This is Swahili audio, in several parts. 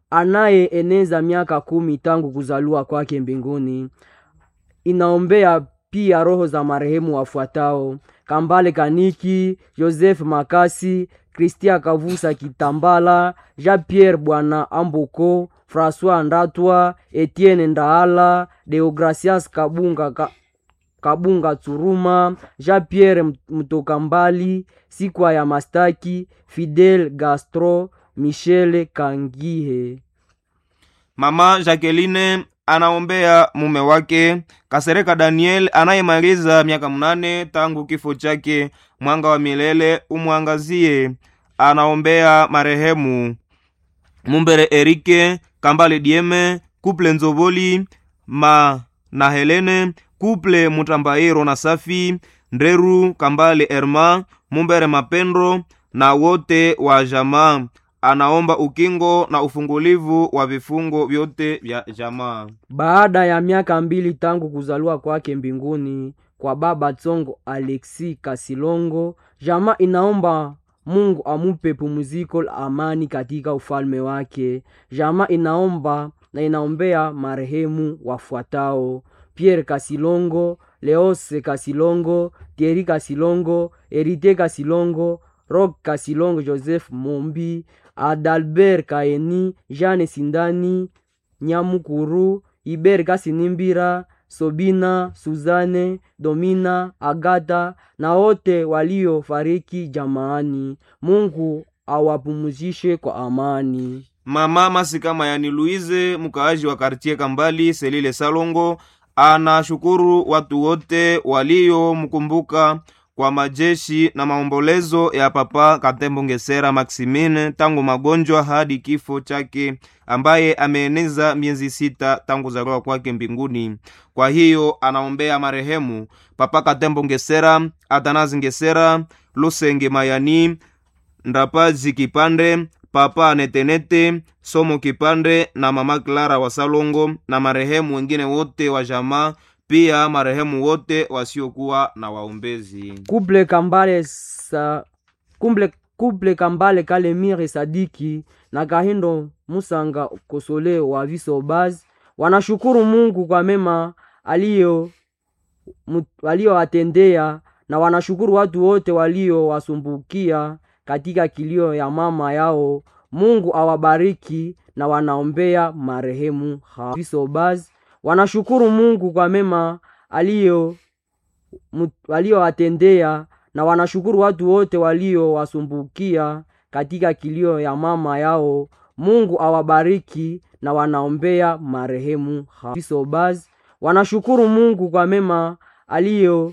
anayeeneza miaka kumi tangu kuzaliwa kwake mbinguni. Inaombea pia roho za marehemu wafuatao: Kambale Kaniki, Joseph Makasi, Kristia Kavusa Kitambala, Jean Pierre Bwana Amboko, François Ndatwa, Etienne Ndaala, Deogracias Kabunga ka, Kabunga Tsuruma, Jean Pierre Mtokambali, Sikwa ya Mastaki, Fidel Gastro, Michele Kangihe. Mama Jacqueline anaombea mume wake Kasereka Daniel anayemaliza miaka mnane tangu kifo chake. Mwanga wa milele umwangazie. Anaombea marehemu Mumbere Erike Kambale Dieme, Kuple Nzoboli ma na Helene, Kuple Mutambairo na Safi Ndreru Kambale Erma, Mumbere Mapendro na wote wa jamaa anaomba ukingo na ufungulivu wa vifungo vyote vya jamaa. Baada ya miaka mbili tangu kuzaliwa kwake mbinguni kwa baba Tsongo Alexi Kasilongo, jamaa inaomba Mungu amupe pumziko la amani katika ufalme wake. Jamaa inaomba na inaombea marehemu wafuatao: Pierre Kasilongo, Leose Kasilongo, Thierry Kasilongo, Erite Kasilongo, Rock Kasilongo, Joseph Mombi, Adalbert Kaeni, Jeanne Sindani, Nyamukuru, Iber Kasinimbira, Sobina, Suzane, Domina, Agata na wote waliofariki jamaani. Mungu awapumzishe kwa amani. Mama Masika Mayani Luize, mkaaji wa kartie Kambali Selile Salongo, anashukuru watu wote waliomkumbuka kwa majeshi na maombolezo ya Papa Katembo Ngesera Maximine tangu magonjwa hadi kifo chake, ambaye ameeneza miezi sita tangu zaliwa kwake mbinguni. Kwa hiyo anaombea marehemu Papa Katembo Ngesera, Atanazi Ngesera, Lusenge Mayani, Ndapazi Kipande, Papa Netenete, Somo Kipande na Mama Clara wa Salongo na marehemu wengine wote wa jamaa pia marehemu wote wasiokuwa na waombezi. Kuple Kambale sa kumble kuple Kambale Kalemire Sadiki na Kahindo Musanga Kosole wa Visobaz wanashukuru Mungu kwa mema aliyo waliowatendea na wanashukuru watu wote waliowasumbukia katika kilio ya mama yao. Mungu awabariki na wanaombea marehemu Visobaz wanashukuru Mungu kwa mema aliyo waliowatendea na wanashukuru watu wote waliowasumbukia katika kilio ya mama yao. Mungu awabariki na wanaombea marehemu Visobaz wanashukuru Mungu kwa mema aliyo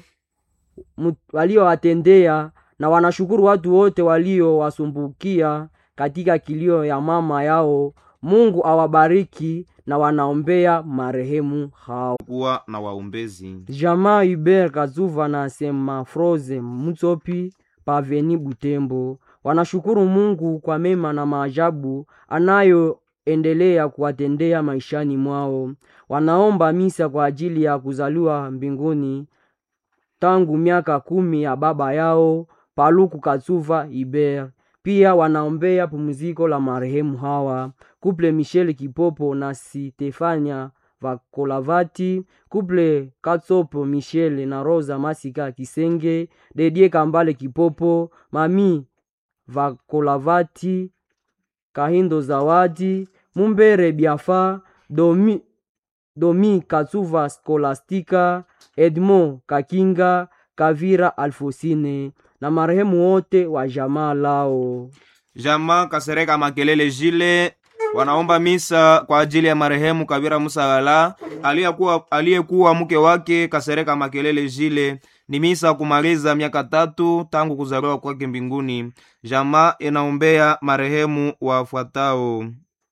waliowatendea na wanashukuru watu wote waliowasumbukia katika kilio ya mama yao. Mungu awabariki na wanaombea marehemu hao. kuwa na waombezi. Jamaa Hubert Kazuva na Sema Froze Mutsopi Paveni Butembo wanashukuru Mungu kwa mema na maajabu anayoendelea kuwatendea maishani mwao. Wanaomba misa kwa ajili ya kuzaliwa mbinguni tangu miaka kumi ya baba yao Paluku Kazuva Hubert. Pia wanaombea pumziko la marehemu hawa kuple Michel Kipopo na Stefania Vakolavati, kuple Katsopo Michel na Rosa Masika Kisenge, Dedie Kambale Kipopo, Mami Vakolavati, Kahindo Zawadi, Mumbere Biafa, Domi, Domi Katsuva Skolastika, Edmond Kakinga, Kavira Alfosine na marehemu wote wa jamaa lao. Jamaa Kasereka Makelele Jile wanaomba misa kwa ajili ya marehemu Kabira Musagala aliyekuwa aliyekuwa mke wake Kasereka Makelele Jile. Ni misa kumaliza miaka tatu tangu kuzaliwa kwake mbinguni. Jamaa inaombea marehemu wafuatao: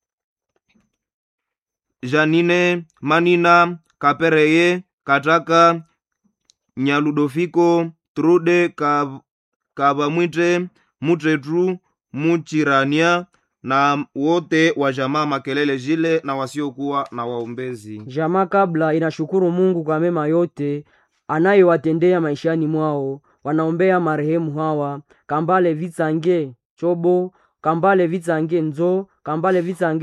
Janine Manina Kapereye Kataka Nyaludofiko Trude Kav, Kavamwite Mutretru Muchirania na wote wa jamaa Makelele Jile na wasiokuwa na waombezi. Jamaa kabla inashukuru Mungu kwa mema yote anayowatendea maishani mwao. Wanaombea marehemu hawa: Kambale Vitsange Chobo, Kambale Vitsange Nzo, Kambale Vitsange